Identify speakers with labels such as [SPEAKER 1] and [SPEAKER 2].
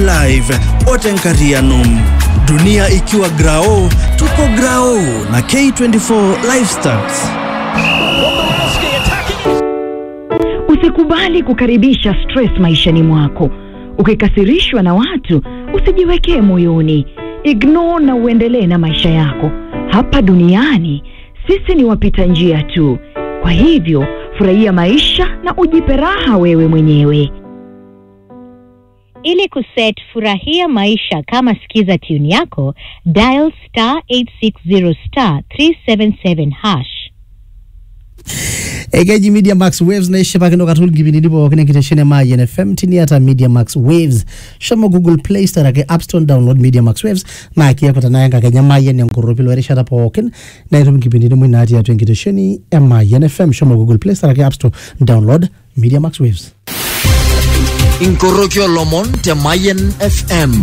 [SPEAKER 1] live otenkariano dunia ikiwa grao tuko grao na k24 lifestats
[SPEAKER 2] Usikubali kukaribisha stress maishani mwako. Ukikasirishwa na watu, usijiwekee moyoni. Ignore na uendelee na maisha yako. Hapa duniani sisi ni wapita njia tu. Kwa hivyo, furahia maisha na ujipe raha wewe mwenyewe.
[SPEAKER 3] Ili kuset furahia maisha kama skiza tune yako, dial star 860 star 377 hash.
[SPEAKER 4] ekeji media max waves naishipakino katukul nkipindini pookin enkitesheni e mayian fm tiniata media max waves shomo google play store ake app store download media max waves naa kiaku tenaya enkakenya mayian enkorropilo erishata pookin naitum nkipindini mui natii atua enkitesheni e mayian fm shomo google play store ake app store download media max waves
[SPEAKER 5] inkoroki olomon te Mayen FM